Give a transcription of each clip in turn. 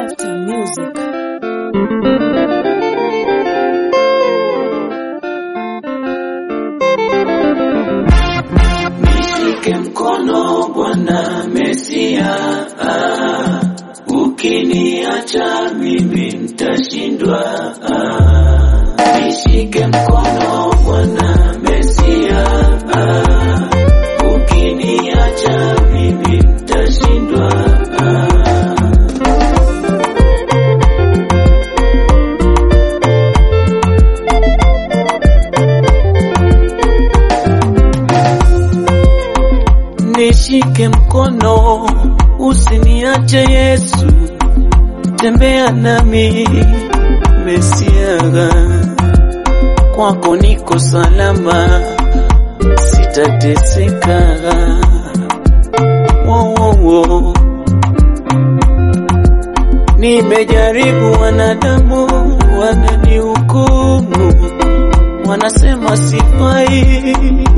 Lifetime Music. Nishike mkono Bwana Mesia, ah, ukiniacha mimi nitashindwa. ah. Nishike mkono Bwana Mesia, ah, ukiniacha mimi nitashindwa. ah. Nishike mkono, usiniache Yesu, tembea nami Mesiaga, kwako niko salama, sitateseka. Wo, wo, wo. Nimejaribu, wanadamu wananihukumu, wanasema sifai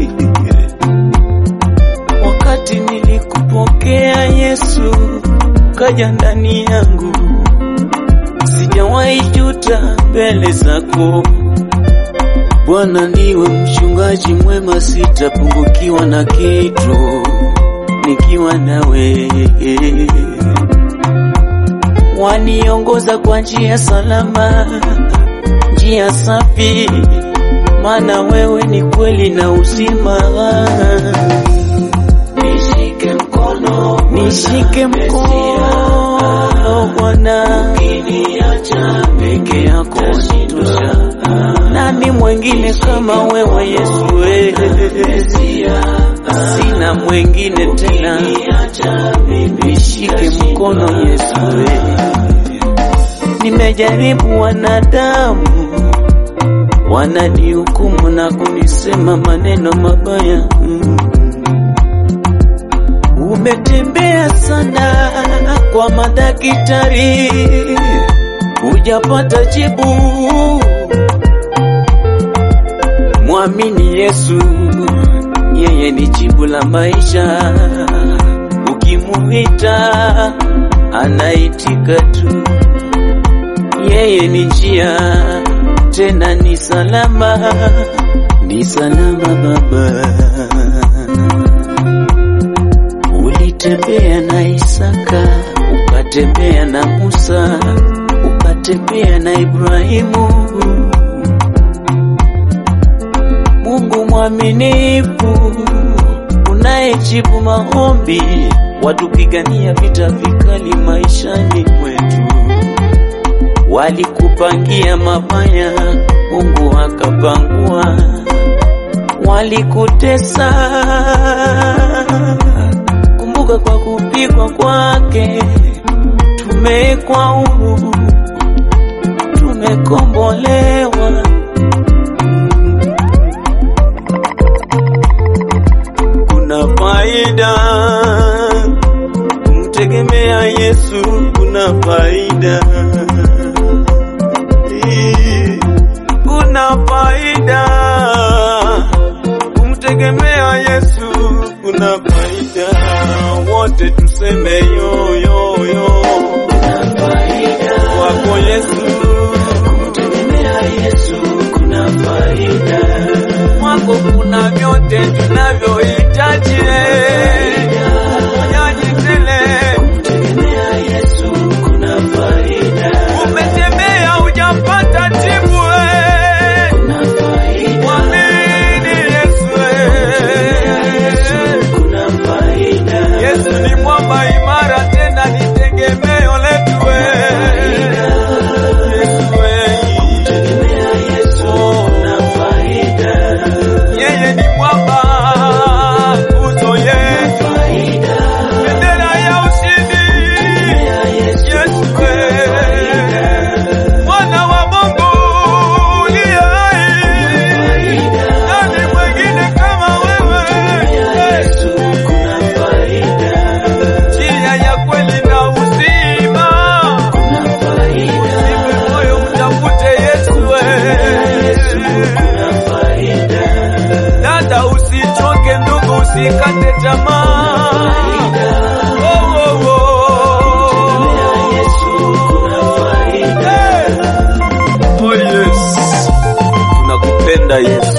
wakati nilikupokea Yesu, kaja ndani yangu, sijawahi juta mbele zako. Bwana ndiwe mchungaji mwema, sitapungukiwa na kitu nikiwa nawe. Waniongoza kwa njia salama, njia safi, maana wewe ni kweli na uzima. Nishike mkono, nishike mkono Bwana, ukiniacha peke yako nitosha. Nani mwengine kama wewe Yesu? wewe sina mwengine tena, nishike mkono Yesu. wewe. Nimejaribu wanadamu wananihukumu na kunisema maneno mabaya mm. Umetembea sana kwa madaktari, hujapata jibu. Mwamini Yesu, yeye ni jibu la maisha. Ukimuita anaitika tu, yeye ni njia, tena ni salama, ni salama Baba. Ulitembea na Isaka, ukatembea na Musa, ukatembea na Ibrahimu. Mungu mwaminifu, unayejibu maombi, watupigania vita vikali maishani mwetu. Walikupangia mabaya, Mungu akapangua. Walikutesa, kumbuka kwa kupigwa kwake tumekwa huru, tumekombolewa. Kuna faida kumtegemea Yesu, kuna faida, kuna faida kumtegemea Yesu, kuna faida. Wote tuseme yo yo yo, kwako Yesu, kumtegemea Yesu kuna faida. Kwako kuna vyote tunavyohitaji, majaji tele, kumtegemea Yesu kuna faida. nampenda Yesu.